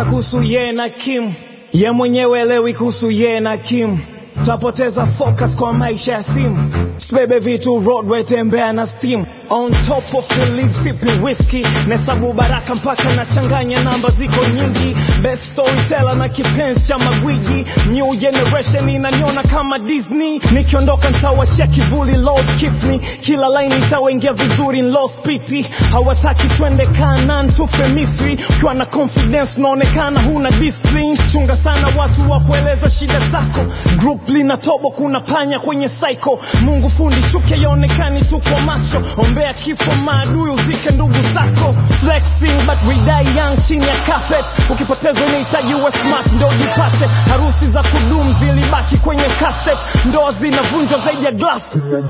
sana kuhusu ye na Kim, ye mwenyewe elewi kuhusu ye na Kim. Tapoteza focus kwa maisha ya simu, sibebe vitu roadway, tembea na steam on top of the lead, sipping whiskey nahesabu baraka mpaka nachanganya namba ziko nyingi, best storyteller na kipenzi cha magwiji, new generation inaniona kama Disney, nikiondoka nitawachia kivuli, Lord keep me, kila line itawaingia vizuri, lost pity, hawataki twende Kanaan tufe Misri, ukiwa na confidence unaonekana huna discipline, chunga sana watu wa kueleza shida zako, group lina tobo, kuna panya kwenye cycle, Mungu fundi chuki yaonekani tu kwa macho, ombea kifo maadui uzike ndugu zako, flexing but we die young chini ya carpet, ukipoteza unahitaji uwe smart ndo jipate, harusi za kudumu zilibaki kwenye cassette, ndoa zinavunjwa zaidi ya glass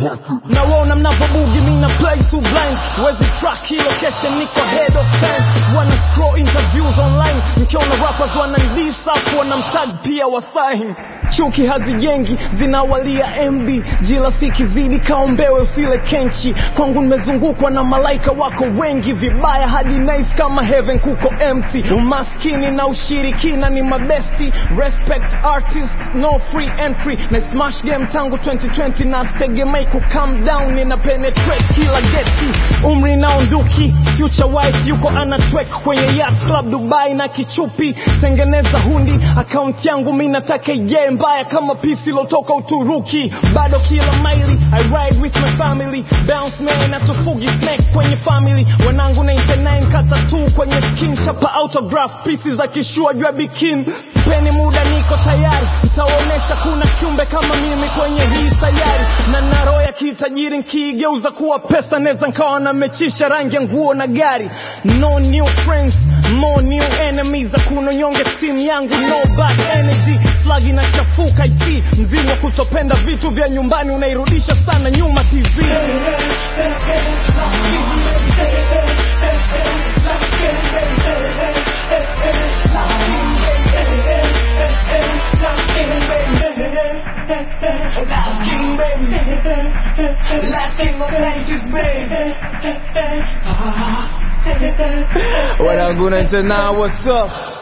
nawaona mnavobugi mina play too blind wezi track hii location niko head of time wana scroll interviews online mkiona rappers wanandisafu wanamtag pia wasain chuki hazijengi zinawalia mb jila sikizidi kaombewe usile kenchi kwangu nimezungukwa na malaika wako wengi vibaya hadi nice kama heaven kuko empty umaskini na ushirikina ni mabesti respect artists no free entry na smash game tangu 2020 na stegemei ku calm down nina penetrate kila geti umri na unduki future wife yuko anatwek kwenye yacht club dubai na kichupi tengeneza hundi akaunti yangu mi nataka ije mbaya kama pisi lotoka uturuki bado kila maili i ride with my family bounce man atufugi snack kwenye family wanangu 99 kata tu kwenye skin chapa autograph pieces za kishua jua bikin peni muda niko tayari nitaonyesha kuna kiumbe kama mimi kwenye hii sayari na naro ya kitajiri nkiigeuza kuwa pesa neza nkawa namechisha rangi ya nguo na gari no new friends more new enemies hakuna nyonge timu yangu no bad energy flag inachafuka isi mzimu wa kutopenda vitu vya nyumbani unairudisha sana nyuma tv Last king, baby. Last king of 90s, baby. wanangu 99 what's up